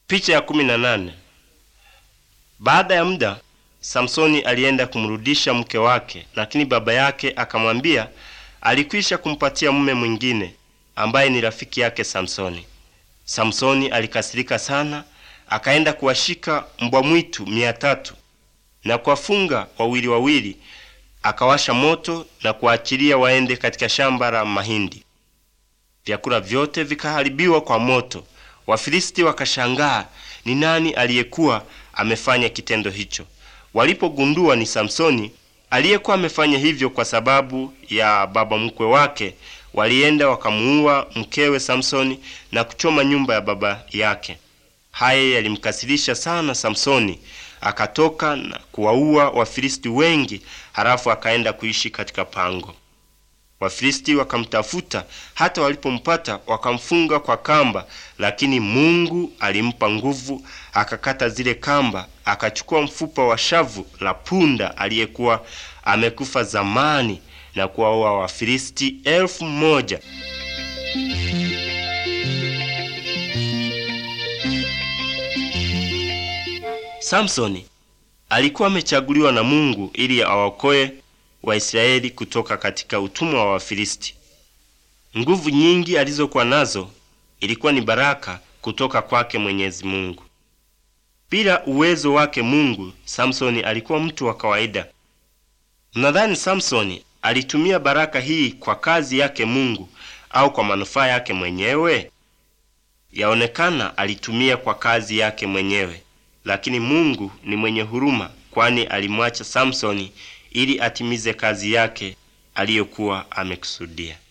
Picha ya kumi na nane. Baada ya muda Samsoni alienda kumrudisha mke wake, lakini baba yake akamwambia alikwisha kumpatia mume mwingine ambaye ni rafiki yake Samsoni. Samsoni alikasirika sana, akaenda kuwashika mbwa mwitu mia tatu na kuwafunga wawili wawili, akawasha moto na kuwaachilia waende katika shamba la mahindi. Vyakula vyote vikaharibiwa kwa moto. Wafilisti wakashangaa ni nani aliyekuwa amefanya kitendo hicho. Walipogundua ni Samsoni aliyekuwa amefanya hivyo kwa sababu ya baba mkwe wake, walienda wakamuua mkewe Samsoni na kuchoma nyumba ya baba yake. Haya yalimkasirisha sana Samsoni, akatoka na kuwaua Wafilisti wengi, halafu akaenda kuishi katika pango. Wafilisti wakamtafuta, hata walipompata wakamfunga kwa kamba, lakini Mungu alimpa nguvu, akakata zile kamba, akachukua mfupa wa shavu la punda aliyekuwa amekufa zamani na kuwaua Wafilisti elfu moja. Samsoni alikuwa amechaguliwa na Mungu ili awaokoe Waisraeli kutoka katika utumwa wa Wafilisti. Nguvu nyingi alizokuwa nazo ilikuwa ni baraka kutoka kwake Mwenyezi Mungu. Bila uwezo wake Mungu, Samsoni alikuwa mtu wa kawaida. Mnadhani Samsoni alitumia baraka hii kwa kazi yake Mungu au kwa manufaa yake mwenyewe? Yaonekana alitumia kwa kazi yake mwenyewe, lakini Mungu ni mwenye huruma, kwani alimwacha Samsoni ili atimize kazi yake aliyokuwa amekusudia.